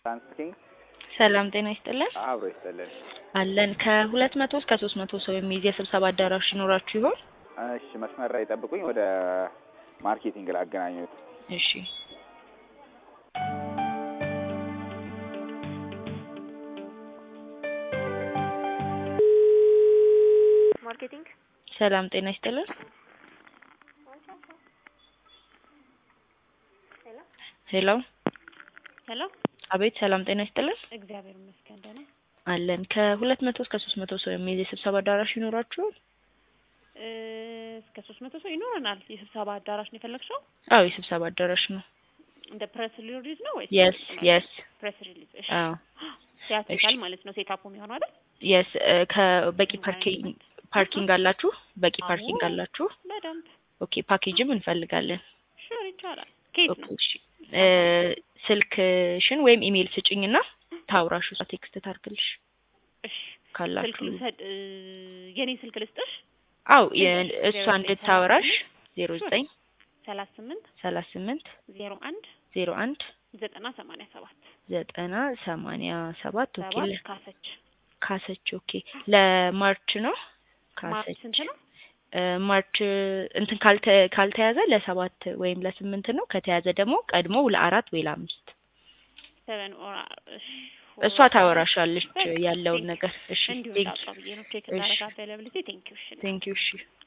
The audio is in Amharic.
ሳንስኪንግ ሰላም ጤና ይስጥልን አብሮ ይስጥልን። አለን ከሁለት መቶ እስከ ሶስት መቶ ሰው የሚይዝ የስብሰባ አዳራሽ ይኖራችሁ ይሆን? እሺ መስመር ላይ ጠብቁኝ። ወደ ማርኬቲንግ ላገናኙት። እሺ ማርኬቲንግ ሰላም ጤና ይስጥልን ሄሎ ሄሎ አቤት ሰላም ጤና ይስጥልን እግዚአብሔር ይመስገን ደህና አለን ከሁለት መቶ እስከ ሶስት መቶ ሰው የሚይዝ የስብሰባ አዳራሽ ይኖራችሁ ይሆን? እ እስከ ሶስት መቶ ሰው ይኖረናል የስብሰባ አዳራሽ ነው የፈለግሽው አዎ የስብሰባ አዳራሽ ነው እንደ ፕሬስ ሪሊዝ ነው ወይስ የስ የስ ፕሬስ ሪሊዝ እሺ አዎ ሲያትሪካል ማለት ነው ሴታፑ የሚሆነው አይደል የስ ከበቂ ፓርኪንግ ፓርኪንግ አላችሁ በቂ አዎ። ፓርኪንግ አላችሁ በደንብ ኦኬ ፓኬጅም እንፈልጋለን ሹር ይቻላል ከየት ኦኬ ነው እሺ እ ስልክሽን ወይም ኢሜይል ስጭኝና ታውራሹ ቴክስት ታርግልሽ እሺ ስልክ ካላችሁ ልውሰድ እ የኔ ስልክ ልስጥሽ አው እሺ፣ እሷ ዜሮ ዘጠኝ እንድታወራሽ ዜሮ ዘጠኝ ሰላሳ ስምንት ሰላሳ ስምንት ዜሮ አንድ ዜሮ አንድ ዘጠና ሰማንያ ሰባት ዘጠና ሰማንያ ሰባት ኦኬ ሰባት ለ- ካሰች ካሰች ኦኬ ለማርች ነው ማርች ካሰች ስንት ነው እ ማርች እንትን ካልተ ካልተያዘ ለሰባት ወይም ለስምንት ነው ከተያዘ ደግሞ ቀድሞ ለአራት ወይ ለአምስት ሰቨን ኦር እሺ እሷ ታወራሻለች በቃ ያለውን ቴንክ ነገር እሺ እንዲሁ ቴንክ እንዳውጣው ብዬ ነው ቼክ እሺ። እንዳደረግ አቬላብሊቲ ቴንክ ዩ እሺ ቴንክ ዩ እሺ